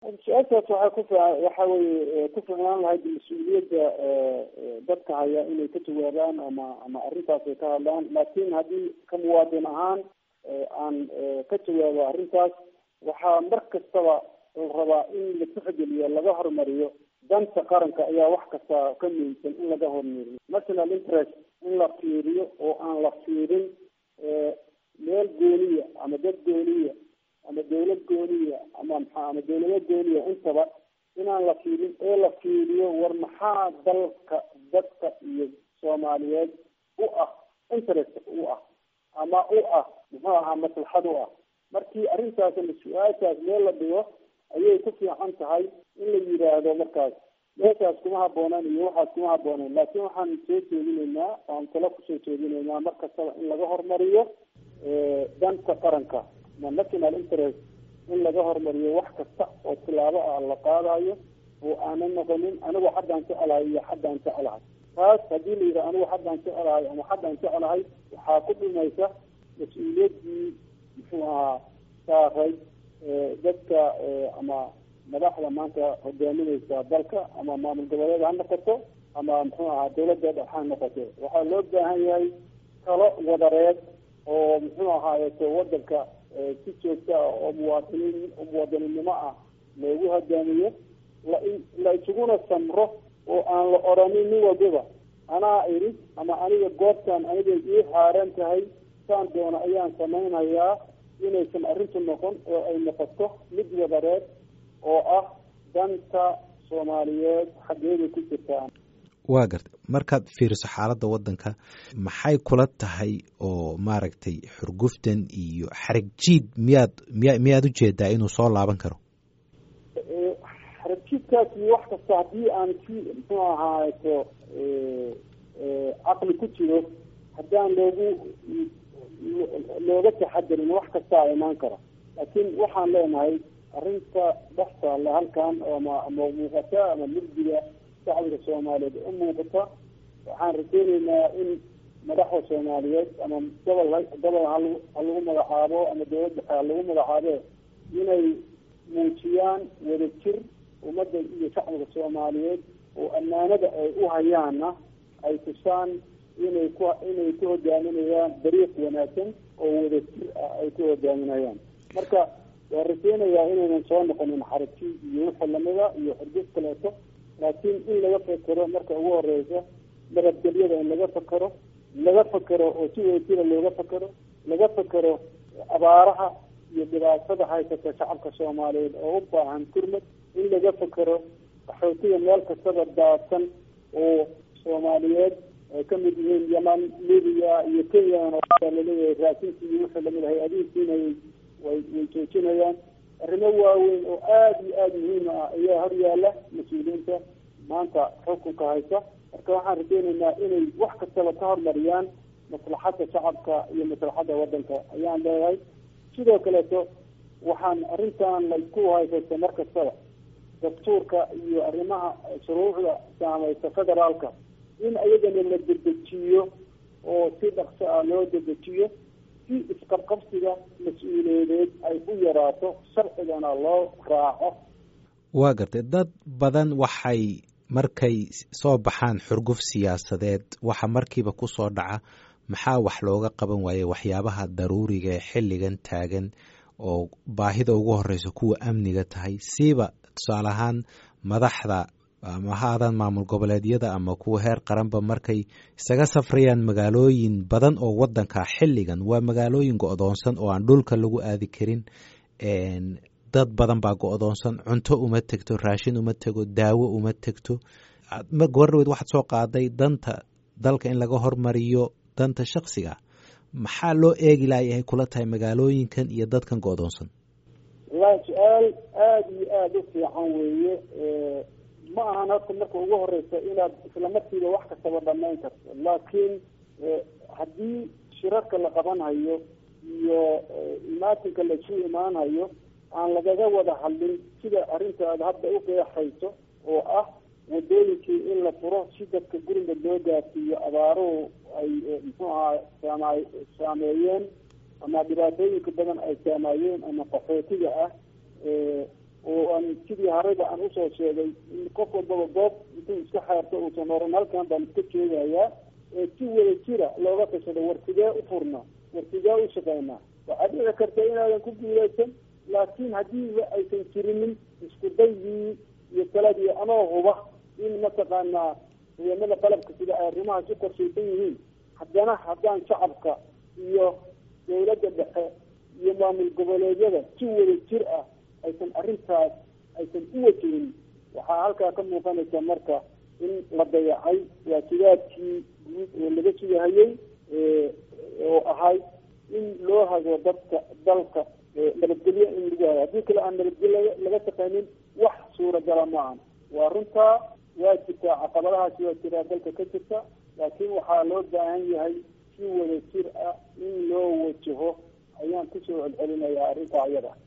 su-aashaas waxaa ku waxa weye ku ficnaan lahayd mas-uuliyadda dadka haya inay ka jawaabaan ama ama arrintaas ay ka hadlaan laakin haddii ka muwaadin ahaan aan ka jawaabo arrintaas waxaa mar kastaba la rabaa in la tixgeliyo laga hormariyo danta qaranka ayaa wax kasta ka muhiimsan in laga hormariyo national interest in la fiiriyo oo aan la fiirin meel gooniya ama dad gooniya ama dawlad gooniya ama maxaa ama dawlado gooniya intaba inaan la fiirin ee la fiiriyo war maxaa dalka dadka iyo soomaaliyeed u ah interest u ah ama u ah muxuu ahaa maslaxad u ah markii arrintaas ama su-aashaas meel la dhigo ayay ku fiican tahay in la yidhaahdo markaas meeshaas kuma haboonaan iyo waxaas kuma habooneen laakiin waxaan soo jeedinaynaa aan talo kusoo jeedinaynaa mar kastaba in laga hormariyo danta qaranka ama national interest in laga hormariyo wax kasta oo tilaabo ah la qaadayo oo aanan noqonin anigu xaddaan jecelahay iyo xaddaan jecelahay taas haddii la yidhaha anigu xaddaan jecelahay ama xaddaan jecelahay waxaa ku dhimaysa mas-uuliyaddii muxuu ahaa saaray dadka ama madaxda maanta hogaamineysa dalka ama maamul goboleed ha noqoto ama muxuu ahaa dawladda dhex ha noqoto waxaa loo baahan yahay talo wadareed oo muxuu ahaayeto wadanka si joogta ah oo muwaadiniin muwaadininimo ah loogu hogaamiyo la la isuguna samro oo aan la odhanin nin walbaba anaa iri ama aniga goobtaan aniga ii xaaran tahay saan doono ayaan samaynayaa inaysan arrintu noqon oo ay noqoto mid wadareed oo ah danta soomaaliyeed xaggeeday ku jirtaa waa gartay markaad fiiriso xaaladda waddanka maxay kula tahay oo maaragtay xurguftan iyo xarig jiid miyaad miya miyaad ujeedaa inuu soo laaban karo xarig jiidkaas iyo wax kasta haddii aan si muxuu ahaato caqli ku jiro haddaan loogu looga taxadarin wax kastaa imaan kara laakiin waxaan leenahay arrinta dhex taalla halkan ama ama muuqata ama murdiga shacbiga soomaaliyeed u muuqata waxaan rajeyneynaa in madaxda soomaaliyeed ama gobol gobol ha lagu magacaabo ama dawlad dhexe ha lagu magacaabe inay muujiyaan wadajir ummadda iyo shacbiga soomaaliyeed oo ammaanada ay u hayaanna ay tusaan inay ku inay ku hogaaminayaan dariiq wanaagsan oo wadajir ah ay ku hogaaminayaan marka waa rajeynayaa inaynan soo noqonin xariji iyo wixii lamida iyo xurguf kaleeto laakiin in laga fekero marka ugu horeysa nabadgelyada in laga fekero laga fekero oo si wadajira looga fekero laga fekero abaaraha iyo dhibaatada haysata shacabka soomaaliyeed oo u baahan kurmad in laga fekero qaxootiga meel kastaba daadsan oo soomaaliyeed ay ka mid yihiin yaman libiya iyo kenyan oo laleeyahay raasinki iyo wixii lamid ahay adiinkiinay way way joojinayaan arrimo waaweyn oo aada iyo aada muhiim ah ayaa hor yaala mas-uuliyiinta maanta xukunka haysa marka waxaan rajeyneynaa inay wax kastaba ka hormariyaan maslaxadda shacabka iyo maslaxadda waddanka ayaan leeyahay sidoo kaleeto waxaan arrintan laysku haysaysa mar kastaba dastuurka iyo arrimaha shuruucda saamaysa federaalka in ayagana la dedejiyo oo si dhaqso ah loo dedejiyo si isqabqabsiga mas-uuliyadeed ay u yaraato sharcigana loo raaco waa gartay dad badan waxay markay soo baxaan xurguf siyaasadeed waxa markiiba ku soo dhaca maxaa wax looga qaban waaye waxyaabaha daruuriga ee xilligan taagan oo baahida ugu horeysa kuwa amniga tahay siiba tusaale ahaan madaxda ama ha aadaan maamul goboleedyada ama kuwa heer qaranba markay isaga safrayaan magaalooyin badan oo wadanka xilligan waa magaalooyin go-doonsan oo aan dhulka lagu aadi karin dad badan baa go-doonsan cunto uma tegto raashin uma tego daawo uma tegto gabardhaweed waxaad soo qaaday danta dalka in laga hormariyo danta shaksiga maxaa loo eegi layahay kula tahay magaalooyinkan iyo dadkan go-doonsan wallahi su-aal aada iyo aada u fiican weeye ma ahan horta marka ugu horeysa inaad isla markiiba wax kastaba dhamayn karto laakiin haddii shirarka la qabanhayo iyo imaatinka laisu imaanhayo aan lagaga wada hadlin sida arrinta aad hadda u qeexayso oo ah wadooyinkii in la furo si dadka guriga loo gaarsiiyo abaaruhu ay muxuu ahaa saama saameeyeen ama dhibaatooyinka badan ay saameeyeen ama qaxootiga ah oo aan sidii harayba aan usoo sheegay in qof walbaba goob intuu iska xeerto uusan oran halkan baan iska joogayaa ee si wada jira looga tashado war sidee u furna war sidee u shaqeynaa waxaa dhici karta inaadan ku guuleysan laakiin haddiiba aysan jirinin isku daygii iyo taladii anoo huba in mataqaanaa ciidamada qalabka sida ay arrimahaas u qorshaysan yihiin haddana haddaan shacabka iyo dawladda dhexe iyo maamul goboleedyada si wada jir ah aysan arrintaas aysan u wajihin waxaa halkaa ka muuqanaysa marka in la dayacay waajibaadkii guud oo laga sugahayey oo ahayd in loo hago dadka dalka nabadgelyo in lagu hayo haddii kale aan nabadgelyo laga shaqaynin wax suuragala maahan waa runtaa waa jirtaa caqabadahaasi waa jiraa dalka ka jirta laakiin waxaa loo baahan yahay si wada jir ah in loo wajaho ayaan kusoo celcelinayaa arrintaa iyada